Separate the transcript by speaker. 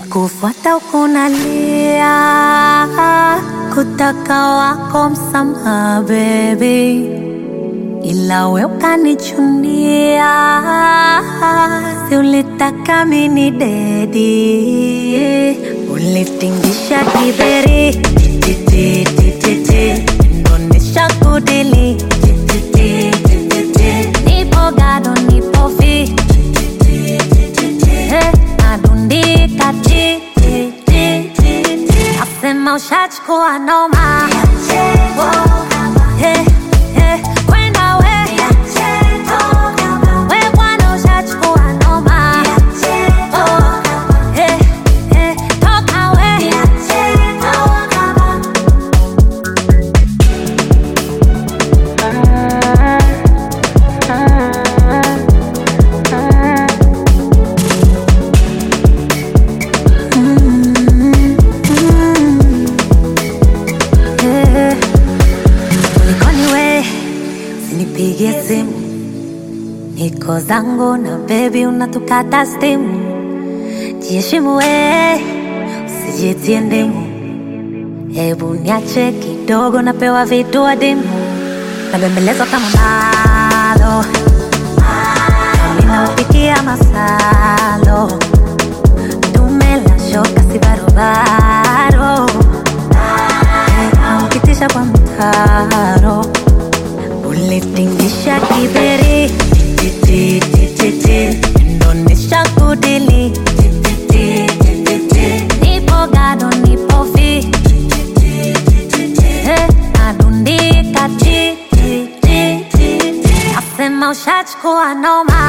Speaker 1: nikikufuata ukunalia kutaka wako msamaha baby, ila we ukanichunia, si ulitaka mini dedi, ulitingisha kiberi titi titi, ndonesha kudili titi titi, nipo gado nipo fi Eh, nadundika ti ti ti ti ti, nasema ushachukua noma Eh, eh, kwenda we we bwana ushachukua noma Oh, eh, eh, toka we Eh, kulikoni we usinipigie simu niko zangu na bebi unatukata stimu jiheshimu we usijitie ndimu hebu niache kidogo napewa vitu adimu nabembelezwa kama malo ninaupikia masalo tumela shoka si barobaro naukitisha kwa mtaro ulitingisha kiberi titititi ndonesha kudili titititi nipo gado nipo fi Eh, nadundika titititi nasema ushachukua noma